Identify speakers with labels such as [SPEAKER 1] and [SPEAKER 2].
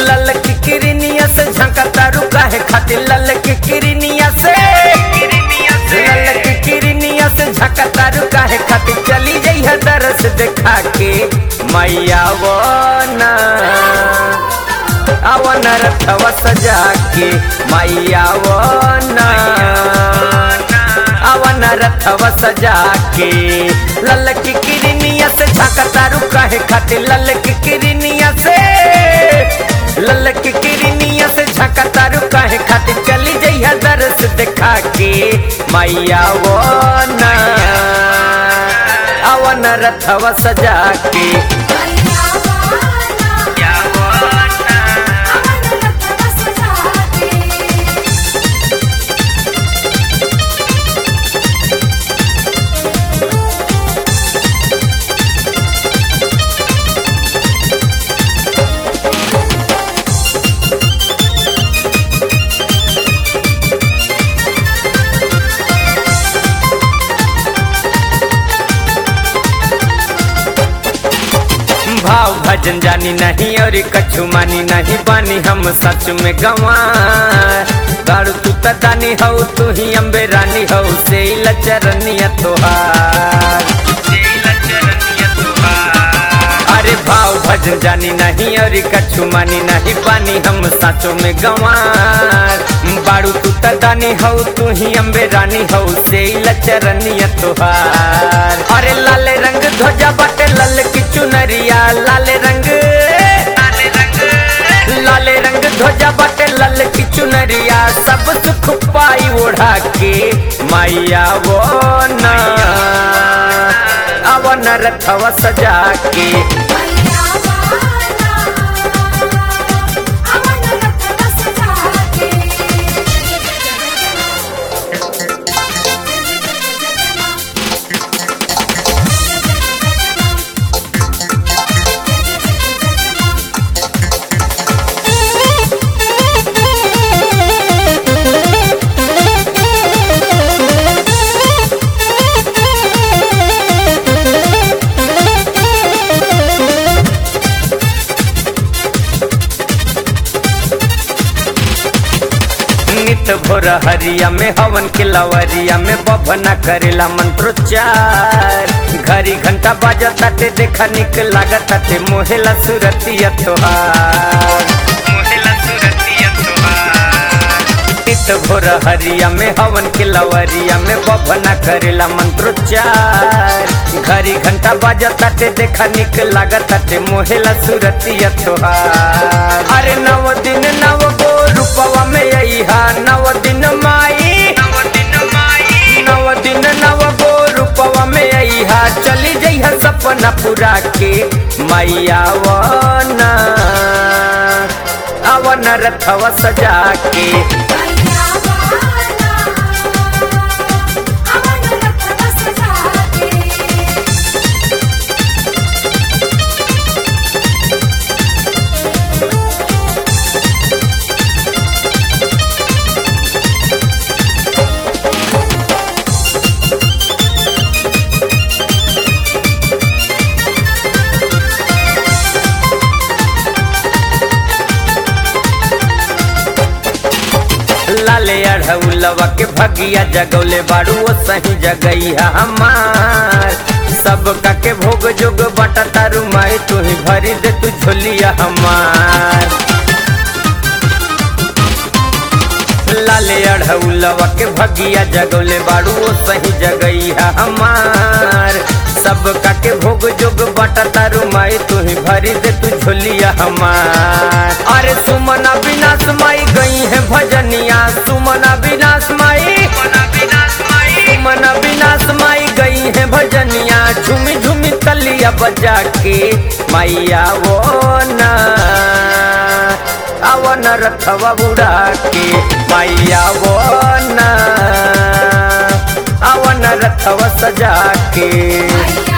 [SPEAKER 1] लल की किरनिया से झंका तारू काहे खातिर लल की किरनिया से लल की किरनिया से झंका तारू काहे खातिर चली जइह दरस देखा के मैया वो ना अवन रथवा सजा के मैया वो ना अवन रथवा सजा के लल की किरनिया से झंका तारू काहे खातिर लल की किरनिया से लल की किरनिया से झंका तारू काहे खातिर चली जइहा दरस देखा के मैया वो ना अवन रथवा सजा के
[SPEAKER 2] मैया वाला अवन रथवा सजा के
[SPEAKER 1] भाव भजन जानी नहीं और कछु मानी नहीं बानी हम सच में गंवार गाड़ू तू तदानी हो तू ही अम्बे रानी हो से लचरनिया तोहार अरे भाव भजन जानी नहीं और कछु मानी नहीं बानी हम साचो में गंवार बाड़ू तू तदानी हो तू ही अम्बे रानी हो से लचरनिया तोहार अरे लाले रंग ध्वजा बाटे लल की चुनरिया लाले रंग लाले रंग ध्वजा बाटे लल की चुनरिया सब सुख पाई ओढ़ा के मैया वो ना अवन रथवा सजा के
[SPEAKER 2] मैया वाला अवन रथवा सजा के
[SPEAKER 1] नित भोर हरिया में हवन के लवरिया में बभना करेला मंत्रोच्चार घड़ी घंटा बाजा ताटे देखा निक लागत ताटे मोहेला सुरतिया तोहार मोहेला सुरतिया नित भोर हरिया में हवन के लवरिया में बभना करेला मंत्रोच्चार घड़ी घंटा बाजा ताटे देखा निक लागत ताटे मोहेला सुरतिया तोहार अरे नव दिन नव गो रूपवा में अइहा नव दिन माई नव दिन नव गो रूपवा में अइहा चली जइहा सपना पूरा के मैया वना अवन रथवा सजा के
[SPEAKER 2] मैया वाला अवन रथवा सजा के
[SPEAKER 1] लाले अढ़ौलवा के भगिया जगौले बाड़ू वो सही जगैया हमार सब का के भोग जोग बटा तारू माई तू ही भरी दे तू झोलिया हमार लाले अढ़ौलवा के भगिया जगौले बाड़ू वो सही जगैया हमार सब का के भोग जोग बटा तारू माई तू ही भरी दे तू झोलिया हमार अरे सुमना विनाश माई गई है भजनिया सुमना विनाश माई सुमना विनाश माई गई है भजनिया झूमी झूमी तलिया बजा के मैया वो ना अवन रथवा उड़ा के मैया वो ना अवन रथवा सजा के
[SPEAKER 2] मैया